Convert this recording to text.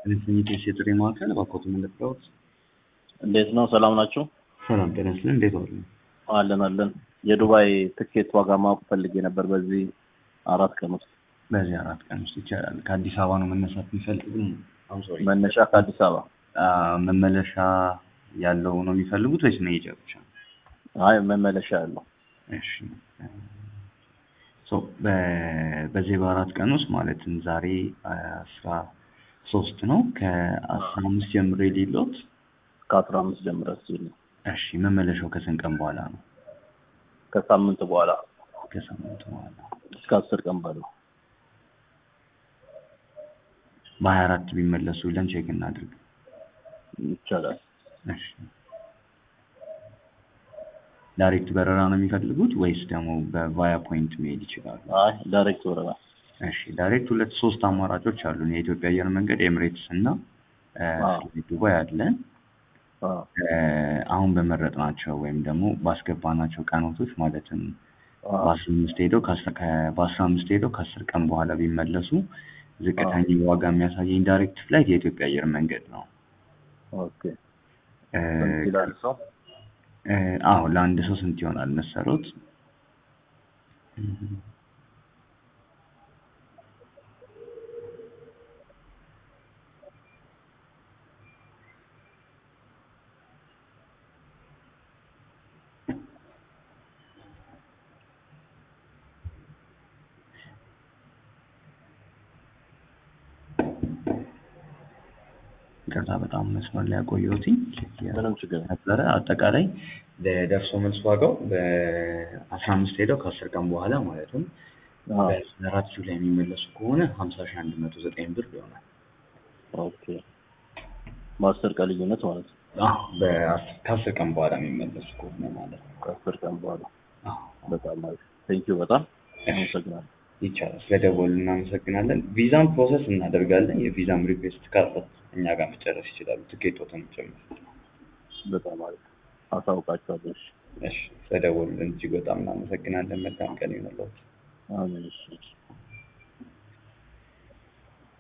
የቴስ የጥሪ ማዕከል እባክዎት የምንጠራዎት? እንዴት ነው? ሰላም ናችሁ? ሰላም ጤና ይስጥልን። እንዴት ዋሉ? አለን አለን። የዱባይ ትኬት ዋጋ ማወቅ ፈልጌ ነበር በዚህ አራት ቀን ውስጥ። በዚህ አራት ቀን ውስጥ ይቻላል። ከአዲስ አበባ ነው መነሳት የሚፈልጉ? መነሻ ከአዲስ አበባ። መመለሻ ያለው ነው የሚፈልጉት ወይስ መሄጃ ብቻ? አይ መመለሻ ያለው። እሺ ሶ በዚህ በአራት ቀን ውስጥ ማለትም ዛሬ አስራ ሶስት ነው ከአስራ አምስት ጀምሮ የሌሎት ከአስራ አምስት ጀምረ ሲል ነው። እሺ መመለሻው ከስንት ቀን በኋላ ነው? ከሳምንት በኋላ ከሳምንት በኋላ እስከ አስር ቀን ባለው በሀያ አራት ቢመለሱ ብለን ቼክ እናድርግ። ይቻላል። እሺ ዳይሬክት በረራ ነው የሚፈልጉት ወይስ ደግሞ በቫያ ፖይንት መሄድ ይችላሉ? አይ ዳይሬክት ወረራ። እሺ ዳይሬክት ሁለት ሶስት አማራጮች አሉን። የኢትዮጵያ አየር መንገድ፣ ኤምሬትስ እና ዱባይ አለን። አሁን በመረጥናቸው ወይም ደግሞ ባስገባናቸው ቀናቶች ማለትም በአስራ አምስት ሄደው በአስራ አምስት ሄደው ከአስር ቀን በኋላ ቢመለሱ ዝቅተኛ ዋጋ የሚያሳየኝ ዳይሬክት ፍላይት የኢትዮጵያ አየር መንገድ ነው። ኦኬ ይላል ሰው አዎ ለአንድ ሰው ስንት ይሆናል መሰሎት? ይቅርታ በጣም መስመር ላይ ያቆየሁትኝ ምንም ችግር ነበረ። አጠቃላይ ለደርሶ መልስ ዋጋው በአስራ አምስት ሄደው ከአስር ቀን በኋላ ማለትም በአራት ጁላይ የሚመለሱ ከሆነ ሀምሳ ሺህ አንድ መቶ ዘጠኝ ብር ይሆናል። ኦኬ በአስር ቀን ልዩነት ማለት ነው። ከአስር ቀን በኋላ የሚመለሱ ከሆነ ማለት ነው። ከአስር ቀን በኋላ በጣም አሪፍ ቴንኪው። በጣም አመሰግናለሁ። ይቻላል። ስለደወሉ እናመሰግናለን። ቪዛም ፕሮሰስ እናደርጋለን። የቪዛም ሪኩዌስት ካለ እኛ ጋር መጨረስ ይችላሉ። ትኬቶትን ጭምር። በጣም አሪፍ አሳውቃቸዋለሁ። እሺ፣ ስለደወሉልን እጅግ በጣም እናመሰግናለን። መልካም ቀን ይሁንልዎት። አሜን። እሺ